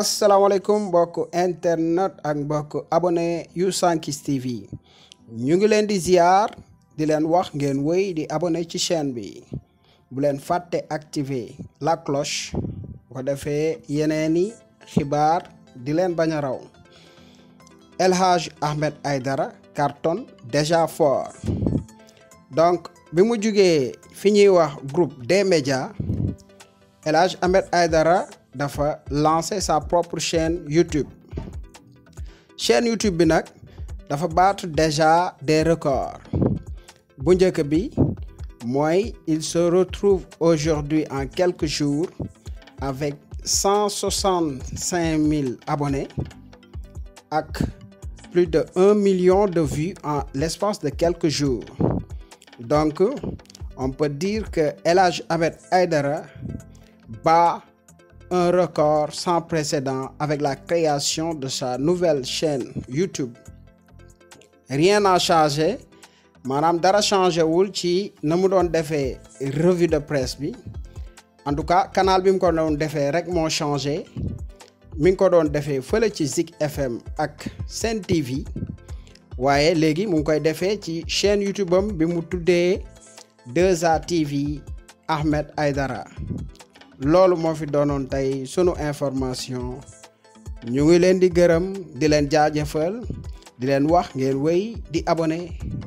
asalaamaaleykum mbokk internet ak mbokk abonné yu Sankis TV ñu ngi leen di ziar di leen wax ngeen wéy di abonné ci chaîne bi bu leen fàtte activer la cloche bu ko defee yeneeni xibaar di leen bañ a raw El Hadj Ahmed Aidara cartonne déjà fort donc bi mu jugee fi ñuy wax groupe des médias El Hadj Ahmed Aidara dafa lancer sa propre chaîne YouTube chaîne YouTube bi nag dafa battre déjà des records bu njëkk bi mooy il se retrouve aujourd'hui en quelques jours avec cent soixante cinq mille abonnés ak plus de un million de vues en l'espace de quelques jours donc on peut dire que El Hadj Ahmed Aidara bat un record sans précédent avec la création de sa nouvelle chaîne YouTube rien n'a changé maanaam dara changé wul ci na mu doon defee revue de presse bi en tout cas canal bi mu ko doon defee rek moo changé mi ngi ko doon defee fële ci Zik FM ak Sen TV waaye léegi mu ngi koy defee ci chaîne YouTube am bi mu tuddee 2A TV Ahmed Aidara loolu moo fi doonoon tey sunu information ñu ngi leen di gërëm di leen jaajëfal di leen wax ngeen wéy di abonné